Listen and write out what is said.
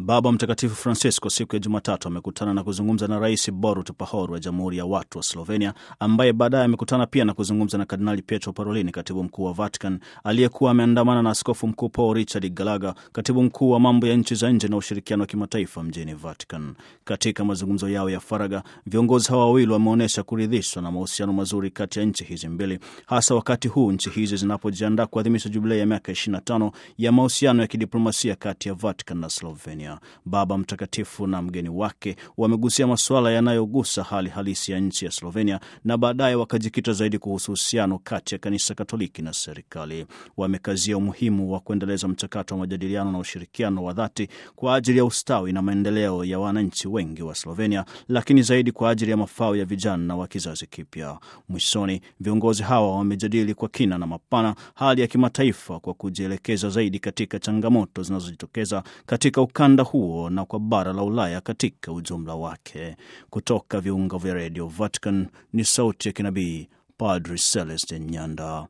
Baba Mtakatifu Francisco siku ya Jumatatu amekutana na kuzungumza na Rais Borut Pahor wa Jamhuri ya Watu wa Slovenia, ambaye baadaye amekutana pia na kuzungumza na Kardinali Pietro Parolin, katibu mkuu wa Vatican, aliyekuwa ameandamana na Askofu Mkuu Paul Richard Gallagher, katibu mkuu wa mambo ya nchi za nje na ushirikiano wa kimataifa mjini Vatican. Katika mazungumzo yao ya faragha, viongozi hawa wawili wameonyesha kuridhishwa na mahusiano mazuri kati ya nchi hizi mbili, hasa wakati huu nchi hizi zinapojiandaa kuadhimisha jubilei ya miaka 25 ya mahusiano ya kidiplomasia kati ya Vatican na Slovenia. Baba Mtakatifu na mgeni wake wamegusia masuala yanayogusa hali halisi ya nchi ya Slovenia na baadaye wakajikita zaidi kuhusu uhusiano kati ya kanisa Katoliki na serikali. Wamekazia umuhimu wa kuendeleza mchakato wa majadiliano na ushirikiano wa dhati kwa ajili ya ustawi na maendeleo ya wananchi wengi wa Slovenia, lakini zaidi kwa ajili ya mafao ya vijana wa kizazi kipya. Mwishoni, viongozi hawa wamejadili kwa kina na mapana hali ya kimataifa kwa kujielekeza zaidi katika changamoto zinazojitokeza katika ukanda huo na kwa bara la Ulaya katika ujumla wake. Kutoka viunga vya redio Vatican ni sauti ya kinabii Padri Celestin Nyanda.